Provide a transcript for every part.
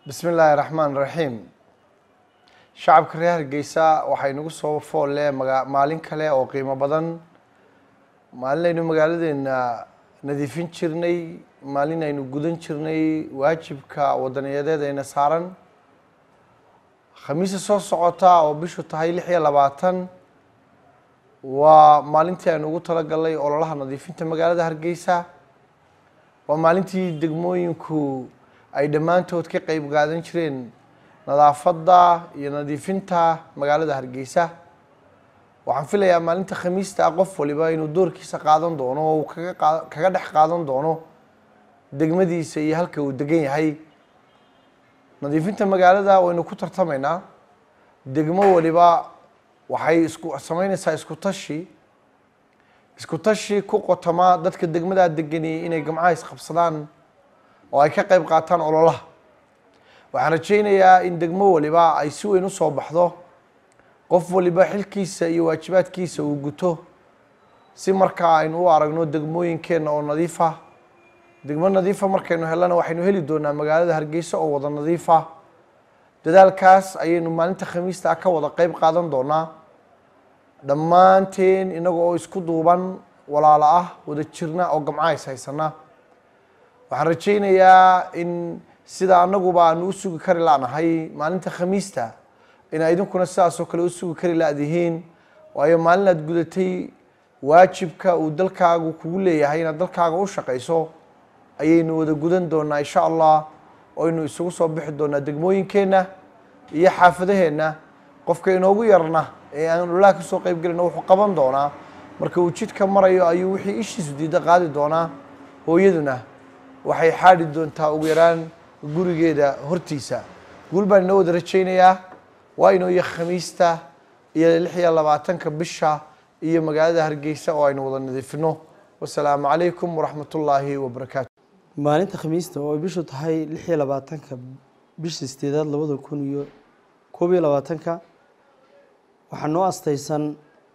bismi illaahi raxmaan raxiim shacabka reer hargeysa waxay nagu soo foolle maga maalin kale oo qiimo badan maalin aynu magaaladeena nadiifin jirnay maalin aynu gudan jirnay waajibka wadaniyadeed ayna saaran khamiisa soo socota oo bishu tahay lix iyo labaatan waa maalintii aynu ugu talagalnay ololaha nadiifinta magaalada hargeysa waa maalintii degmooyinku ay dhammaantood ka qeyb qaadan jireen nadaafadda iyo nadiifinta magaalada hargeysa waxaan filayaa maalinta khamiista ah qof waliba inuu doorkiisa qaadan doono oo uu kaga qa- kaga dhex qaadan doono degmadiisa iyo halka uu degan yahay nadiifinta magaalada waynu ku tartamaynaa degmo waliba waxay isku sameyneysaa isku tashi isku tashi ku qotoma dadka degmadaa degani inay gamcaha isqabsadaan oo ay ka qeyb qaataan ololaha waxaan rajeynayaa in degmo waliba ay si weyn usoo baxdo qof waliba xilkiisa iyo waajibaadkiisa uu guto si markaa aynu u aragno degmooyinkeenna oo nadiifa degmo nadiifa markaynu helana waxaynu heli doonaa magaalada hargeysa oo wada nadiifa dadaalkaas ayaynu maalinta khamiista ah ka wada qeyb qaadan doonaa dhammaanteen inaga oo isku duuban walaalo ah wada jirna oo gamcaha is haysana waxaan rajeynayaa in sida anaguba aanu u sugi kari lanahay maalinta khamiista ina idinkuna sidaasoo kale u sugi kari la-dihiin waayo maalin aad gudatay waajibka uu dalkaagu kugu leeyahay inaad dalkaaga u shaqayso ayaynu wada gudan doonaa insha allah oynu isugu soo bixi doonaa degmooyinkeenna iyo xaafadaheenna qofka inoogu yarna ee aan ololaha kasoo qeyb gelino wuxuu qaban doonaa marka uu jidka marayo ayuu wixii ishiisu diida qaadi doonaa hooyaduna waxay xaadhi doontaa ugu yaraan gurigeeda hortiisa guul baan inoo wada rajeynayaa waa inoo iyo khamiista iyo lix iyo labaatanka bisha iyo magaalada hargeysa oo aynu wada nadiifino wasalaamu calaykum waraxmat ullaahi wabarakaatu maalinta khamiista oo ay bishu tahay lix iyo labaatanka bisha sideedaad labada kun iyo koob iyo labaatanka waxaa noo astaysan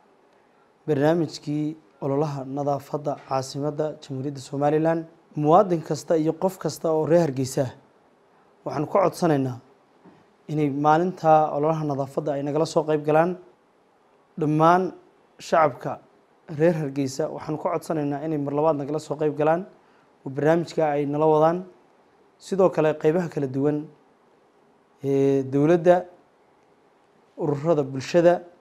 barnaamijkii ololaha nadaafadda caasimadda jamhuuriyadda somalilan muwaadin kasta iyo qof kasta oo reer hargeysa ah waxaanu ka codsanaynaa inay maalinta ololaha nadaafadda ay nagala soo qeyb galaan dhammaan shacabka reer hargeysa waxaanu ka codsanaynaa inay mar labaad nagala soo qeyb galaan oo barnaamijka ay nala wadaan sidoo kale qeybaha kala duwan ee dowladda ururada bulshada